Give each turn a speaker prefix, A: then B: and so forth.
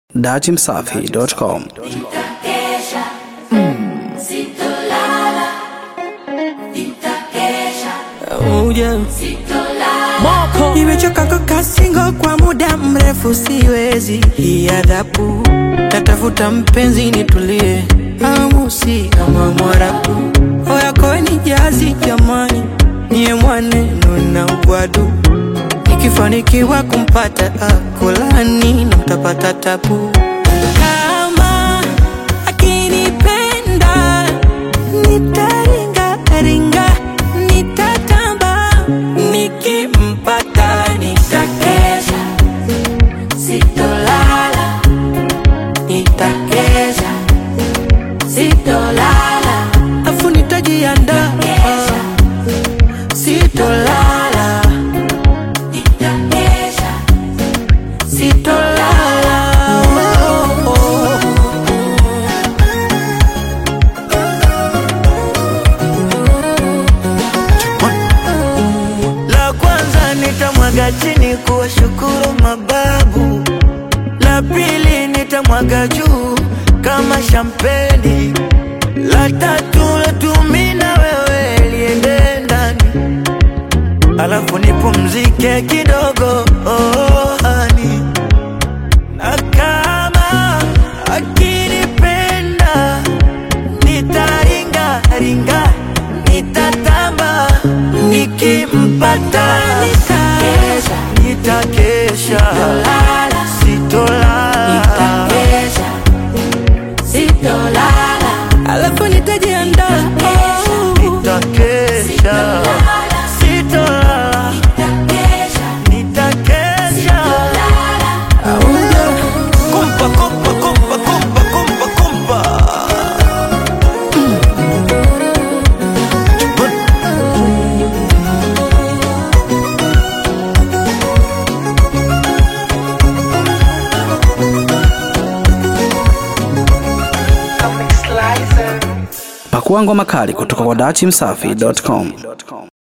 A: datimsafi.com.
B: Nitakesha, sitolala. Nitakesha, sitolala.
C: Nimechoka kukaa single kwa muda mrefu, siwezi hii adhabu. Natafuta mpenzi nitulie, amu si kama Mwarabu. Oyako ni jazi jamani, niye mwaneno na ugwadu. Nikifanikiwa kumpata akolani na mtapata tabu. Kama akinipenda nitaringa ringa, nitatamba nikimpata nitakesha,
B: Sitolala,
C: nitakesha
B: sitolala.
C: afu nitajiandaa, sitolala,
B: Nitakesha,
C: sitolala. Oh, oh. La kwanza nitamwaga chini kuwashukuru mababu, la pili nitamwaga juu kama shampeni, la tatu latumi na wewe liende ndani, alafu nipumzike kidogo oh, hani. na kama akinipenda nitaringa ringa nitatamba nikimpata
B: Nitakesha.
C: nitakesha
B: Lala.
C: sitolala
B: nitakesha, sitolala.
C: alafu nitajiandaa
B: Nitakesha.
C: nitakesha sitolala
B: Nitakesha,
C: nitakesha kumpa kumpa kumpa kumpa kumpa kumpa
A: Pakua ngoma kali kutoka kwa datimsafi.com.